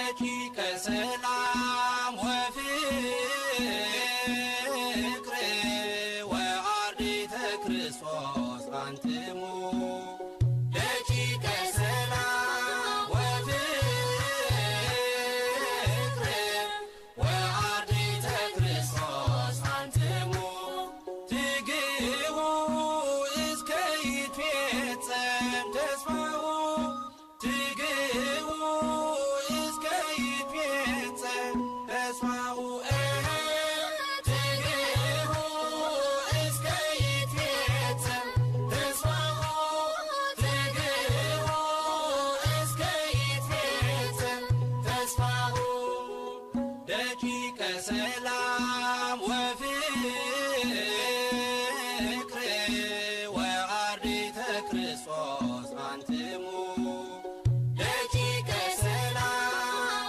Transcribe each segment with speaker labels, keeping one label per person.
Speaker 1: ደቂቀ ሰላም ወፍቅር ወአርዲተ ክርስቶስ አንትሙ ደቂቀ ሰላም ወፍቅር ወአርዲተ ክርስቶስ አንትሙ ትግቡ እስከ ይትፌጸም ተስፋሁ ትግቡ እስከ ይትፌጸም ተስፋሁ ትግቡ እስከ ይትፌጸም ተስፋሁ ትግቡ እስከ ይትፌጸም ተስፋሁ ደቂቀ ሰላም ወፍቅር ወአርዲተ ክርስቶስ አንትሙ ደቂቀ ሰላም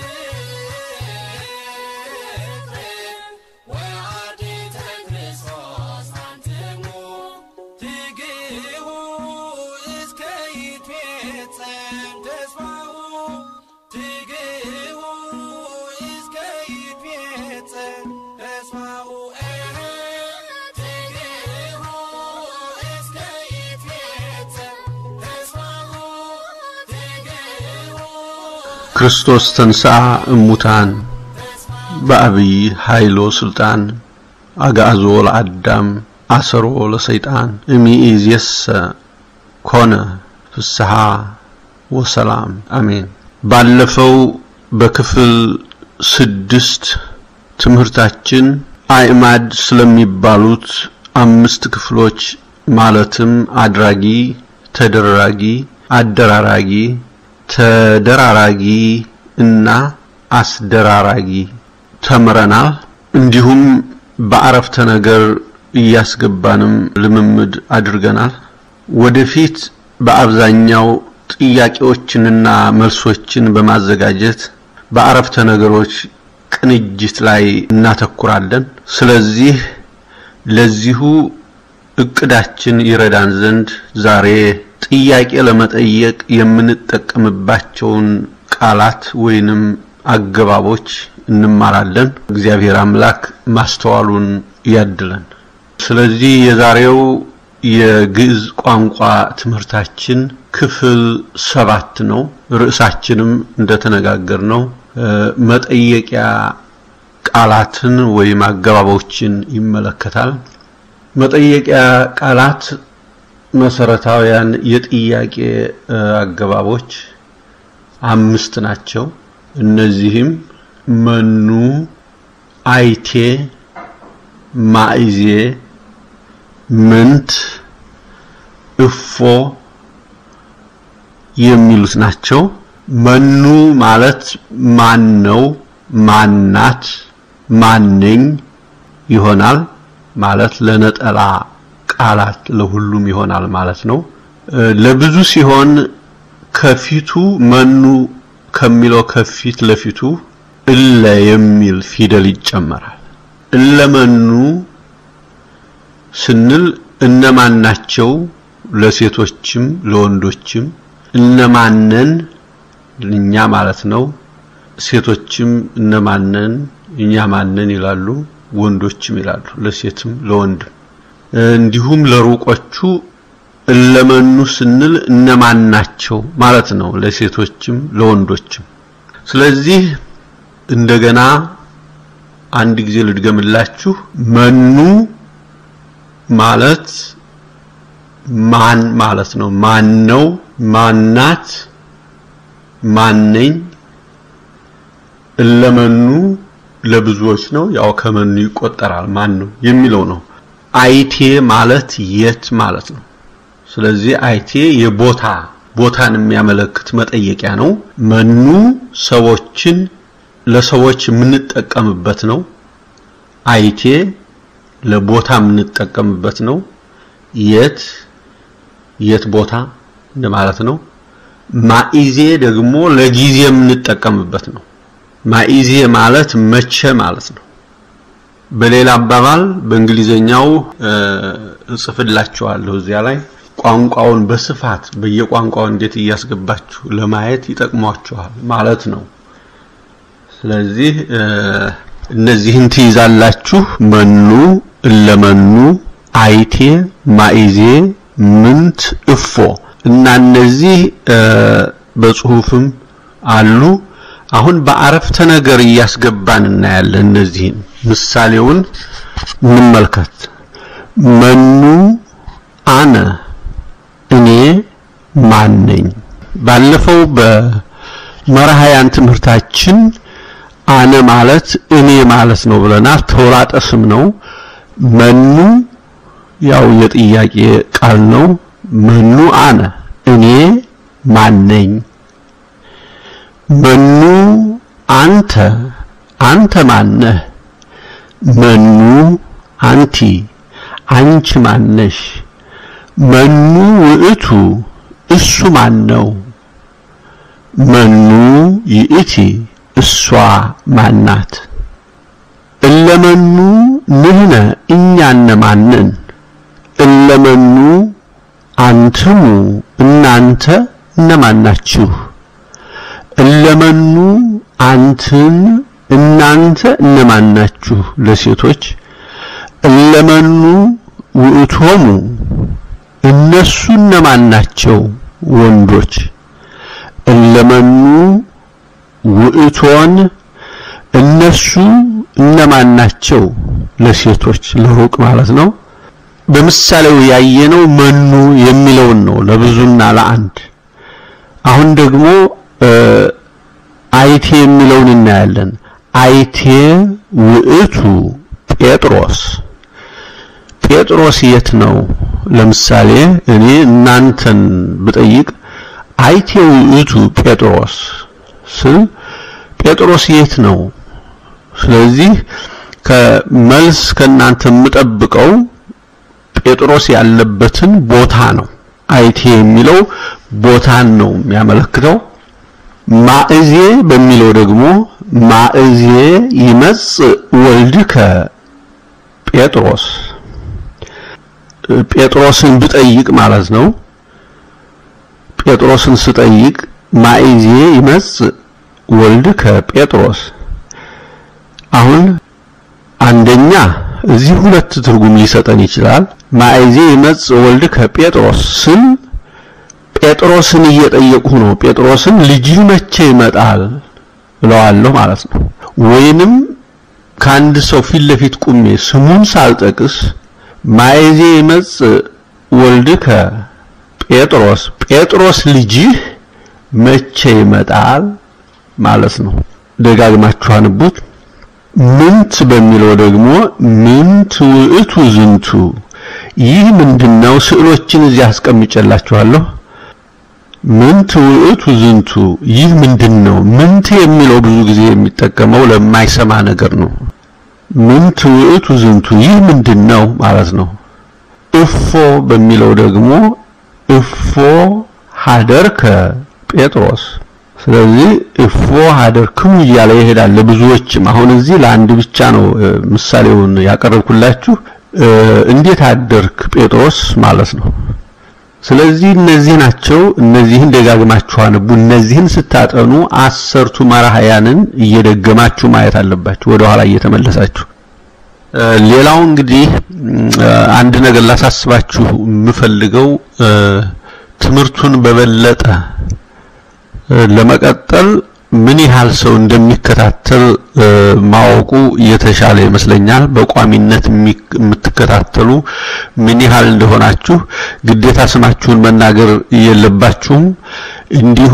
Speaker 1: ወፍቅር ወአርዲተ ክርስቶስ አንትሙ ትግቡ እስከ ይትፌጸም ተስፋሁ ትግቡ እስከ ይትፌጸም ተስፋሁ ትግቡ እስከ ይትፌጸም ተስፋሁ ትግቡ
Speaker 2: ክርስቶስ ተንሥአ እሙታን በአብይ ኃይሎ ስልጣን አግዓዞ ለአዳም አሰሮ ለሰይጣን እሚእዜሰ ኮነ ፍስሐ ወሰላም አሜን። ባለፈው በክፍል ስድስት ትምህርታችን አዕማድ ስለሚባሉት አምስት ክፍሎች ማለትም አድራጊ፣ ተደራጊ፣ አደራራጊ፣ ተደራራጊ እና አስደራራጊ ተምረናል። እንዲሁም በአረፍተ ነገር እያስገባንም ልምምድ አድርገናል። ወደፊት በአብዛኛው ጥያቄዎችንና መልሶችን በማዘጋጀት በአረፍተ ነገሮች ቅንጅት ላይ እናተኩራለን። ስለዚህ ለዚሁ እቅዳችን ይረዳን ዘንድ ዛሬ ጥያቄ ለመጠየቅ የምንጠቀምባቸውን ቃላት ወይንም አገባቦች እንማራለን። እግዚአብሔር አምላክ ማስተዋሉን ያድለን። ስለዚህ የዛሬው የግዕዝ ቋንቋ ትምህርታችን ክፍል ሰባት ነው። ርዕሳችንም እንደተነጋገር ነው መጠየቂያ ቃላትን ወይም አገባቦችን ይመለከታል። መጠየቂያ ቃላት መሰረታዊያን የጥያቄ አገባቦች አምስት ናቸው። እነዚህም መኑ፣ አይቴ፣ ማእዜ፣ ምንት፣ እፎ የሚሉት ናቸው። መኑ ማለት ማን ነው፣ ማናት፣ ማነኝ ይሆናል ማለት ለነጠላ ቃላት ለሁሉም ይሆናል ማለት ነው። ለብዙ ሲሆን ከፊቱ መኑ ከሚለው ከፊት ለፊቱ እለ የሚል ፊደል ይጨመራል። እለመኑ ስንል እነማን ናቸው ለሴቶችም ለወንዶችም እነማነን እኛ ማለት ነው። ሴቶችም እነማነን እኛ ማነን ይላሉ፣ ወንዶችም ይላሉ፣ ለሴትም ለወንድም። እንዲሁም ለሩቆቹ እለመኑ ስንል እነማን ናቸው ማለት ነው፣ ለሴቶችም ለወንዶችም። ስለዚህ እንደገና አንድ ጊዜ ልድገምላችሁ። መኑ ማለት ማን ማለት ነው። ማን ነው፣ ማናት፣ ማነኝ። እለመኑ ለብዙዎች ነው፣ ያው ከመኑ ይቆጠራል። ማን ነው የሚለው ነው። አይቴ ማለት የት ማለት ነው። ስለዚህ አይቴ የቦታ ቦታን የሚያመለክት መጠየቂያ ነው። መኑ ሰዎችን ለሰዎች የምንጠቀምበት ነው። አይቴ ለቦታ የምንጠቀምበት ነው። የት የት ቦታ እንደማለት ነው። ማኢዜ ደግሞ ለጊዜ የምንጠቀምበት ነው። ማኢዜ ማለት መቼ ማለት ነው። በሌላ አባባል በእንግሊዘኛው እጽፍላችኋለሁ እዚያ ላይ ቋንቋውን በስፋት በየቋንቋው እንዴት እያስገባችሁ ለማየት ይጠቅሟችኋል ማለት ነው። ስለዚህ እነዚህን ትይዛላችሁ። መኑ፣ እለመኑ፣ አይቴ፣ ማኢዜ፣ ምንት፣ እፎ እና እነዚህ በጽሁፍም አሉ። አሁን በአረፍተ ነገር እያስገባን እናያለን። እነዚህን ምሳሌውን እንመልከት። መኑ አነ እኔ ማን ነኝ? ባለፈው በመርሃያን ትምህርታችን አነ ማለት እኔ ማለት ነው ብለናል። ተውላጠ ስም ነው። መኑ ያው የጥያቄ ቃል ነው። መኑ አነ እኔ ማን ነኝ? መኑ አንተ አንተ ማነህ? መኑ አንቲ አንቺ ማነሽ? መኑ ውእቱ እሱ ማን ነው? መኑ ይእቲ እሷ ማናት? እለመኑ ንሕነ እኛ እነማንን? እለመኑ አንትሙ እናንተ እነማን ናችሁ? እለመኑ አንትን እናንተ እነማን ናችሁ? ለሴቶች እለመኑ ውእቶሙ እነሱ እነማን ናቸው? ወንዶች እለመኑ ውእቶን እነሱ እነማን ናቸው? ለሴቶች ለሩቅ ማለት ነው። በምሳሌው ያየነው መኑ የሚለውን ነው ለብዙና ለአንድ። አሁን ደግሞ አይቴ የሚለውን እናያለን። አይቴ ውእቱ ጴጥሮስ ጴጥሮስ የት ነው? ለምሳሌ እኔ እናንተን ብጠይቅ አይቴ ውእቱ ጴጥሮስ ስል ጴጥሮስ የት ነው? ስለዚህ ከመልስ ከእናንተ የምጠብቀው ጴጥሮስ ያለበትን ቦታ ነው። አይቴ የሚለው ቦታን ነው የሚያመለክተው። ማእዜ በሚለው ደግሞ ማእዜ ይመጽእ ወልድከ ጴጥሮስ ጴጥሮስን ብጠይቅ ማለት ነው። ጴጥሮስን ስጠይቅ ማእዜ ይመጽእ ወልድከ ጴጥሮስ አሁን አንደኛ እዚህ ሁለት ትርጉም ሊሰጠን ይችላል። ማእዜ ይመጽእ ወልድከ ጴጥሮስ ስል ጴጥሮስን እየጠየቁ ነው። ጴጥሮስን ልጅህ መቼ ይመጣል እለዋለሁ ማለት ነው። ወይንም ከአንድ ሰው ፊት ለፊት ቁሜ ስሙን ሳልጠቅስ ማእዜ ይመጽእ ወልድከ ጴጥሮስ ጴጥሮስ ልጅህ መቼ ይመጣል ማለት ነው። ደጋግማችሁ አንቡት። ምንት በሚለው ደግሞ ምንት ውእቱ ዝንቱ ይህ ምንድነው? ስዕሎችን እዚህ አስቀምጬላችኋለሁ። ምንት ውእቱ ዝንቱ ይህ ምንድነው? ምንት የሚለው ብዙ ጊዜ የሚጠቀመው ለማይሰማ ነገር ነው። ምንት ውእቱ ዝንቱ ይህ ምንድነው ማለት ነው። እፎ በሚለው ደግሞ እፎ ሀደርከ ጴጥሮስ ስለዚህ እፎ ሀደርክሙ እያለ ይሄዳል። ለብዙዎችም አሁን እዚህ ለአንድ ብቻ ነው ምሳሌውን ያቀረብኩላችሁ። እንዴት አደርክ ጴጥሮስ ማለት ነው። ስለዚህ እነዚህ ናቸው። እነዚህን ደጋግማችሁ አንቡ። እነዚህን ስታጠኑ አሰርቱ መራህያንን እየደገማችሁ ማየት አለባችሁ፣ ወደ ኋላ እየተመለሳችሁ። ሌላው እንግዲህ አንድ ነገር ላሳስባችሁ የምፈልገው ትምህርቱን በበለጠ ለመቀጠል ምን ያህል ሰው እንደሚከታተል ማወቁ የተሻለ ይመስለኛል። በቋሚነት የምትከታተሉ ምን ያህል እንደሆናችሁ ግዴታ ስማችሁን መናገር የለባችሁም። እንዲሁ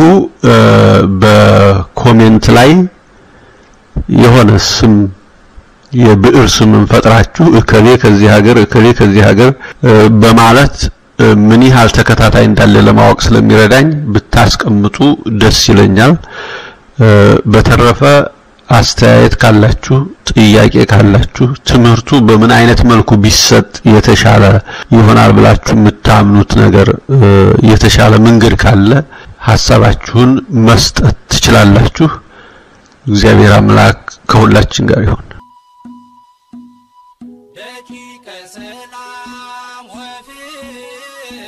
Speaker 2: በኮሜንት ላይ የሆነ ስም የብዕር ስምን ፈጥራችሁ እከሌ ከዚህ ሀገር እከሌ ከዚህ ሀገር በማለት ምን ያህል ተከታታይ እንዳለ ለማወቅ ስለሚረዳኝ ብታስቀምጡ ደስ ይለኛል። በተረፈ አስተያየት ካላችሁ፣ ጥያቄ ካላችሁ፣ ትምህርቱ በምን አይነት መልኩ ቢሰጥ የተሻለ ይሆናል ብላችሁ የምታምኑት ነገር የተሻለ መንገድ ካለ ሀሳባችሁን መስጠት ትችላላችሁ። እግዚአብሔር አምላክ ከሁላችን ጋር ይሁን።
Speaker 1: ደቂቀ ሰላም ወፍቅር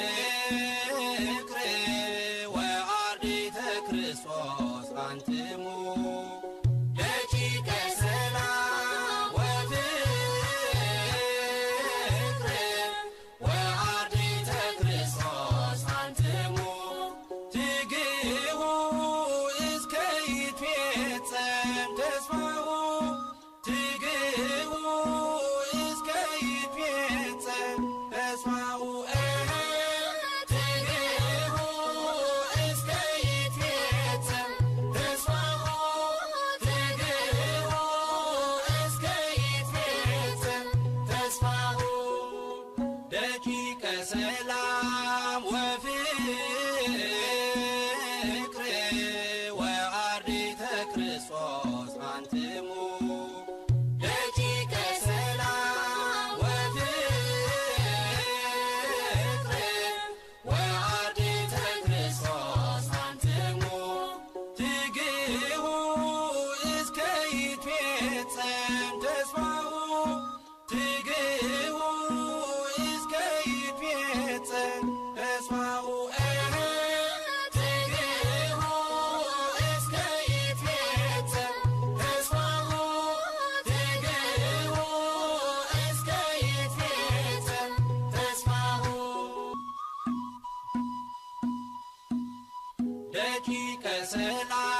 Speaker 1: ወአርዲተ ክርስቶስ አንትሙ ደቂቀ ደቂቀ ሰላም